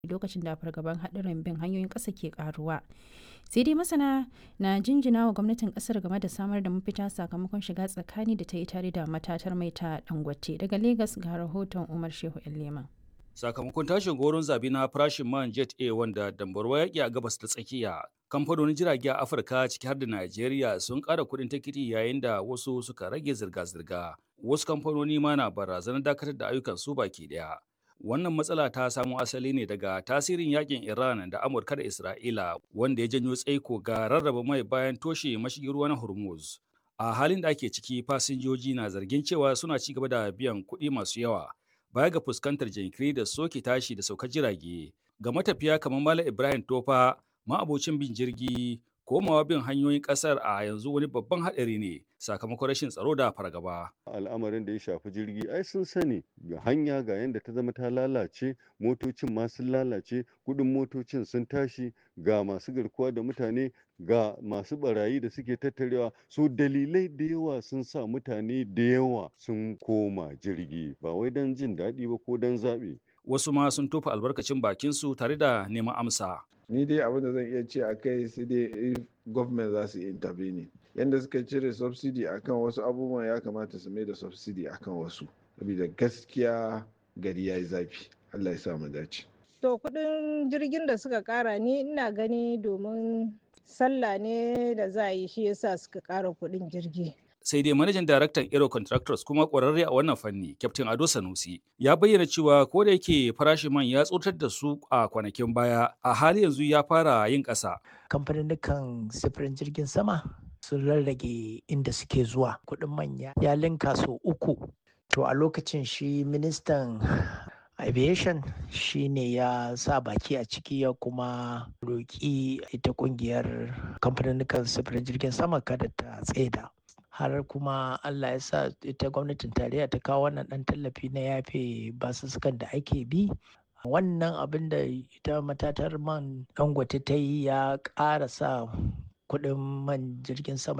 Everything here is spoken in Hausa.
lokacin da fargaban haɗarin bin hanyoyin ƙasa ke ƙaruwa. Sai dai masana na jinjina wa gwamnatin ƙasar game da samar da mafita sakamakon shiga tsakani da ta yi tare da matatar mai ta Dangote. Daga Legas ga rahoton Umar Shehu Leman. Sakamakon tashin goron zabi na farashin man Jet A wanda dambarwa yaƙi a gabas ta tsakiya, kamfanonin jirage a Afirka ciki har da Najeriya sun ƙara kuɗin tikiti yayin da wasu suka rage zirga-zirga. Wasu kamfanoni ma na barazanar dakatar da ayyukan su baki ɗaya. Wannan matsala ta samo asali ne daga tasirin yakin Iran da Amurka da Isra'ila wanda ya janyo tsaiko ga rarraba mai bayan toshe mashigin ruwa na Hormuz. A halin da ake ciki fasinjoji na zargin cewa suna ci gaba da biyan kuɗi masu yawa baya ga fuskantar jinkiri da soke tashi da saukar jirage. Ga matafiya kamar Malam Ibrahim Tofa, ma'abocin bin jirgi, komawa bin hanyoyin kasar a yanzu wani babban haɗari ne sakamakon rashin tsaro da fargaba. al'amarin da ya shafi jirgi ai sun sani ga hanya ga yadda ta zama ta lalace motocin ma sun lalace kudin motocin sun tashi ga masu garkuwa da mutane ga masu barayi da suke tattarewa so dalilai da yawa sun sa mutane da yawa sun koma jirgi ba wai don jin daɗi ba ko don zaɓe Wasu ma sun tofa albarkacin bakinsu tare da neman amsa. ni dai abin da zan iya ce a kai sai dai if government za su yi intervene yadda suka cire subsidy akan wasu abubuwan ya kamata su mai da subsidy akan wasu saboda gaskiya gari ya yi zafi allah ya sa mu dace To kudin jirgin da suka kara ni ina gani domin sallah ne da za a yi shi yasa suka kara kudin jirgi. sai dai manajan daraktan Aero Contractors kuma ƙwararre a wannan fanni, Captain Ado Sanusi, ya bayyana cewa ko da yake farashin man ya tsotar da su a kwanakin baya, a hali yanzu ya fara yin ƙasa. Kamfanin sifirin jirgin sama sun rarrage inda suke zuwa kuɗin manya ya linka sau uku. To a lokacin shi ministan aviation shi ne ya sa baki a ciki ya kuma roƙi ita ƙungiyar kamfanin sifirin jirgin sama kada ta tsaida. har kuma Allah ya sa ita gwamnatin tarayya ta kawo wannan ɗan tallafi na yafe basussukan da ake bi wannan abin da ita matatar man dangote ta yi ya ƙara sa kuɗin man jirgin sama